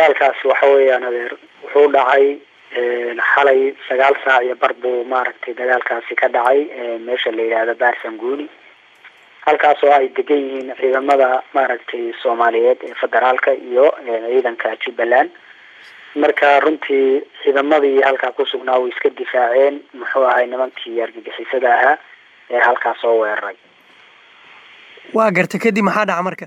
dagaalkaasi waxa weeyaan adeer wuxuu dhacay xalay sagaal saac iyo bar buu maaragtay dagaalkaasi ka dhacay meesha la yidhaahdo baarsanguuni halkaas oo ay degan yihiin ciidamada maaragtay soomaaliyeed ee federaalka iyo ciidanka jubbaland marka runtii ciidamadii halkaa kusugnaa way iska difaaceen muxuu ahay nimankii argagixisada ahaa ee halkaa soo weeraray waa garta kadib maxaa dhaca marka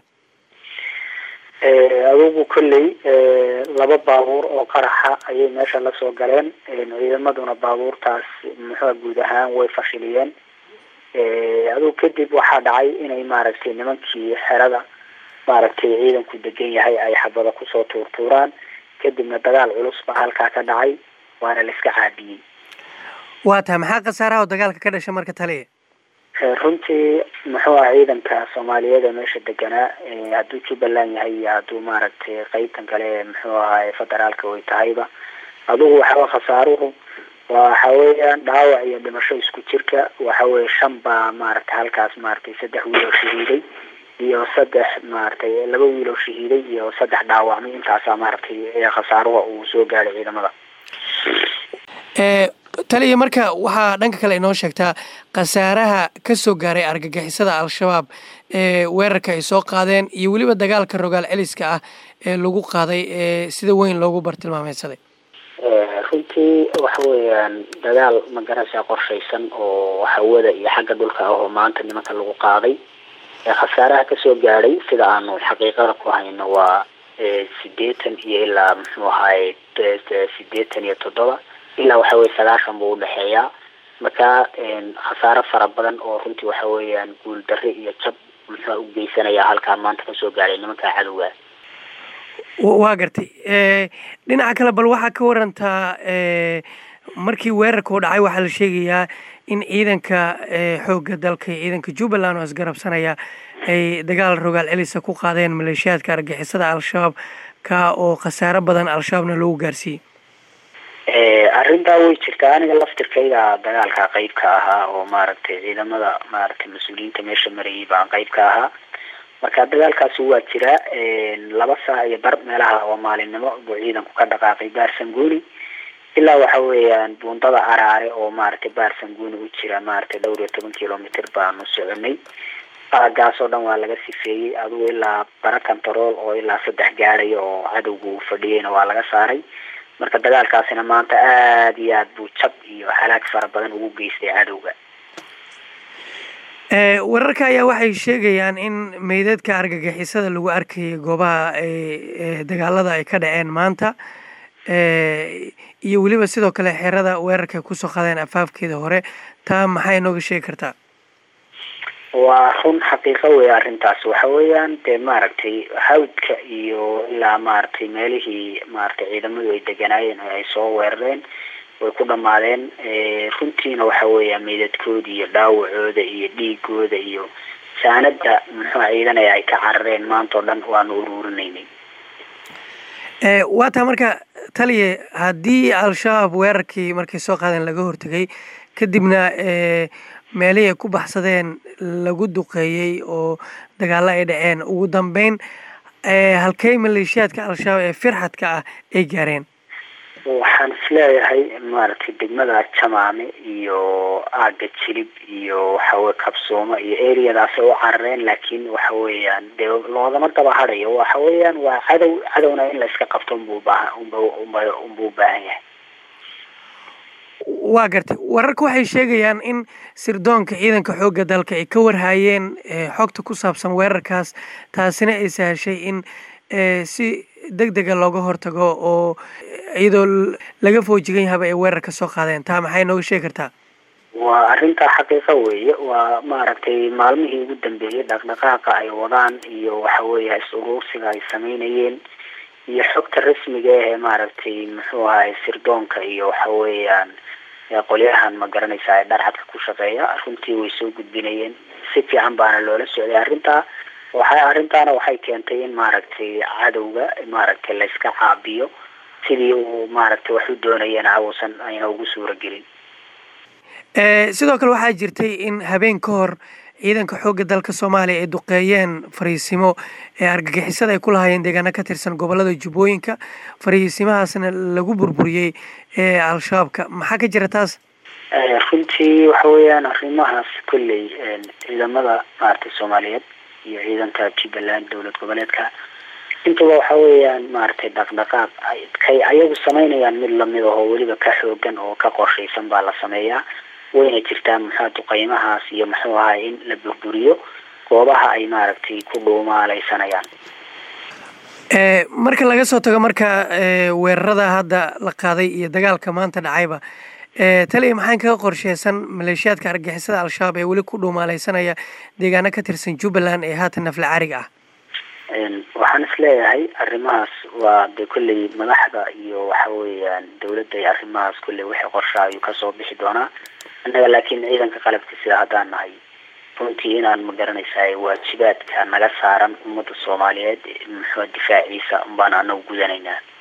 adugu kolley laba baabuur oo qaraxa ayay meesha lasoo galeen ciidamaduna baabuurtaas muxua guud ahaan way fashiliyeen adugu kadib waxaa dhacay inay maaragtay nimankii xerada maaragtay ciidanku degan yahay ay xabada kusoo tuurtuuraan kadibna dagaal culus baa halkaa ka dhacay waana la iska caabiyey waa tahay maxaa khasaaraha oo dagaalka ka dhasha marka taliya runtii muxuu aha ciidanka soomaaliyeed ee meesha deganaa hadduu jubbaland yahay iyo hadduu maaragtay qeybtan kale muxuu ahaa federaalka way tahayba adugu waxaa khasaaruhu waxa weeyaan dhaawac iyo dhimasho isku jirka waxa weye shan baa maaragtay halkaas maaragtay saddex wiil oo shahiiday iyo saddex maaragtay laba wiil oo shahiiday iyo saddex dhaawacmay intaasaa maaragtay khasaaruha uu soo gaadhay ciidamada taliya marka waxaa dhanka kale inoo sheegtaa khasaaraha ka soo gaaray argagixisada al-shabaab ee weerarka ay soo qaadeen iyo weliba dagaalka rogaal celiska ah ee lagu qaaday ee sida weyn loogu bartilmaameysaday runtii waxa weeyaan dagaal magarasa qorshaysan oo hawada iyo xagga dhulka ah oo maanta nimanka lagu qaaday khasaaraha kasoo gaadhay sida aanu xaqiiqada ku hayno waa sideetan iyo ilaa muxuu ahaay sideetan iyo toddoba ilaa waxa weye sagaashan buu udhexeeyaa marka khasaaro fara badan oo runtii waxa weeyaan guul darre iyo jab muxua u geysanaya halkaa maanta kasoo gaadhay nimanka cadowga waa gartay dhinaca kale bal waxaa ka warantaa markii weerarka u dhacay waxaa la sheegayaa in ciidanka xoogga dalka iyo ciidanka jubbaland oo isgarabsanaya ay dagaal rogaal celisa ku qaadeen maleeshiyaadka argixisada al-shabaab ka oo khasaaro badan al-shabaabna loogu gaarsiiyey arrintaa way jirtaa aniga laftirkayga dagaalka qeyb ka ahaa oo maaragtay ciidamada maaragtay mas-uuliyiinta meesha marayay baan qeyb ka ahaa marka dagaalkaasi waa jiraa laba saac iyo bar meelaha oo maalinimo buu ciidanku ka dhaqaaqay baarsanguuni ilaa waxa weeyaan buundada araare oo maaragtay baarsanguuni u jira maaragtay dhowr iyo toban kilomitr baanu soconay aagaas oo dhan waa laga sifeeyey adugu ilaa bara control oo ilaa saddex gaadhaya oo cadowgu fadhiyeyna waa laga saaray marka dagaalkaasina maanta aada iyo aad buu jab iyo halaag fara badan ugu geystay cadowga wararka ayaa waxay sheegayaan in meydadka argagixisada lagu arkayay goobaha dagaalada ay ka dhaceen maanta iyo weliba sidoo kale xerada weerarka kusoo qaadeen afaafkeeda hore taa maxay inooga sheegi kartaa waa run xaqiiqo wey arrintaas waxa weeyaan dee maaragtay hawdka iyo ilaa maaragtay meelihii maaragtay ciidamadu ay deganaayeen oo ay soo weerareen way ku dhamaadeen runtiina waxa weeya meydadkooda iyo dhaawacooda iyo dhiigooda iyo saanada muxua ciidanaya ay ka carareen maanta o dhan waanu uruurinaynay waa taa marka taliya haddii al-shabaab weerarkii markay soo qaadeen laga hortegay kadibna meelihii ay ku baxsadeen lagu duqeeyey oo dagaalo ay dhaceen ugu dambeyn halkey maleeshiyaadka al-shabaab ee firxadka ah ay gaareen waxaan isleeyahay maaragtay degmada jamaame iyo aaga jilib iyo waxaweye kabsooma iyo areadaasay u carareen laakiin waxa weeyaan dee loodama daba hadayo waxa weeyaan waa cadow cadowna in la iska qabto unbuu baahan unba unbuu baahan yahay waa gartay wararka waxay sheegayaan in sirdoonka ciidanka xoogga dalka ay ka warhaayeen xogta ku saabsan weerarkaas taasina ay sahashay in si deg dega looga hortago oo iyadoo laga foojigan yahaba ay weerarka soo qaadeen taa maxay nooga sheegi kartaa waa arrintaa xaqiiqo weeye waa maaragtay maalmihii ugu dambeeyey dhaqdhaqaaqa ay wadaan iyo waxa weeya is-uruursiga ay sameynayeen iyo xogta rasmiga ee maaragtay muxuu ahay sirdoonka iyo waxa weeyaan qolyahan ma garanaysa ee dharcadka ku shaqeeya runtii way soo gudbinayeen si fiican baana loola socday arrintaa waxay arrintaana waxay keentay in maaragtay cadowga maaragtay la iska caabiyo sidii uu maaragtay wax u doonayana awusan ayna ugu suura gelin sidoo kale waxaa jirtay in habeen ka hor ciidanka xoogga dalka soomaaliya ay duqeeyeen fariisimo ee argagixisada ay ku lahaayeen deegaano ka tirsan gobolada jubbooyinka fariisimahaasna lagu burburiyey ee al-shabaabka maxaa ka jira taas runtii waxa weeyaan arrimahaas kolley ciidamada maaragtay soomaaliyeed iyo ciidanka jubbaland dowlad goboleedka intaba waxa weeyaan maaragtay dhaqdhaqaaq kay ayagu samaynayaan mid lamid ahoo weliba ka xoogan oo ka qorshaysan baa la sameeyaa wayna jirtaa muxua duqeymahaas iyo muxuu ahay in la burburiyo goobaha ay maaragtay ku dhuumaalaysanayaan marka laga soo tago marka weerarada hadda la qaaday iyo dagaalka maanta dhacayba taliya maxaan kaga qorsheysan maleeshiyaadka argixisada al-shabaab ee weli ku dhuumaalaysanaya deegaano ka tirsan jubbaland ee haatan nafla cariga ah waxaan is leeyahay arrimahaas waa de kolley madaxda iyo waxa weeyaan dawladda iyo arrimahaas kolley wixii qorsha ayuu kasoo bixi doonaa annaga laakiin ciidanka qalabka sida haddaan nahay runtii inaan ma garanaysaa waajibaadka naga saaran ummadda soomaaliyeed muxua difaaciisa unbaan anagu gudanaynaa